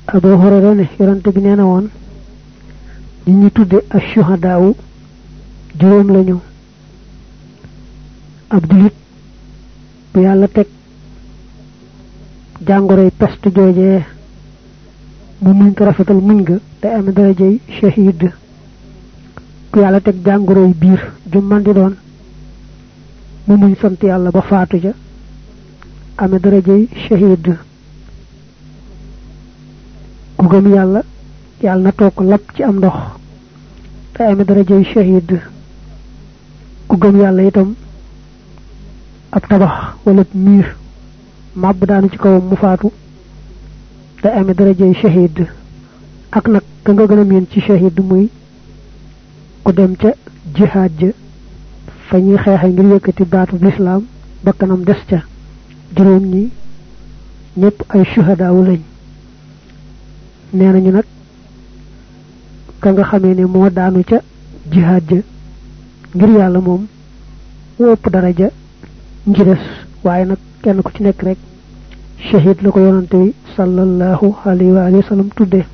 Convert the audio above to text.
Abu Hurayra ne yonante bi nee na woon ñi ñu tudde ashuhadaawu juróom lañu ab julit bu yàlla teg jàngoroy peste joojee mu muñ ko rafetal muñ nga te am darajey shahid ku yàlla teg jàngoroy biir ju man di doon mu muñ sant yàlla ba faatu ja ame darajey shahid ku gëm yàlla yàlla na toog lap ci am ndox te ame darajey shahid ku gëm yàlla itam ab tabax wala miir màbb daanu ci kawam mu faatu te ame darajey shahid ak nag ka nga gën a miin ci shahid muy ku dem ca jihaad ja fa ñuy xeexe ngir yëkkati baatu lislaam bakkanam des ca juróom ñi ñëpp ay shuhadaawu lañ nee nañu nag ka nga xamee ne moo daanu ca jihaad ja ngir yàlla moom mu ëpp daraja ngi des waaye nag kenn ku ci nekk rek shahid la ko yonante bi sallallahu alayhi wa sallam tudde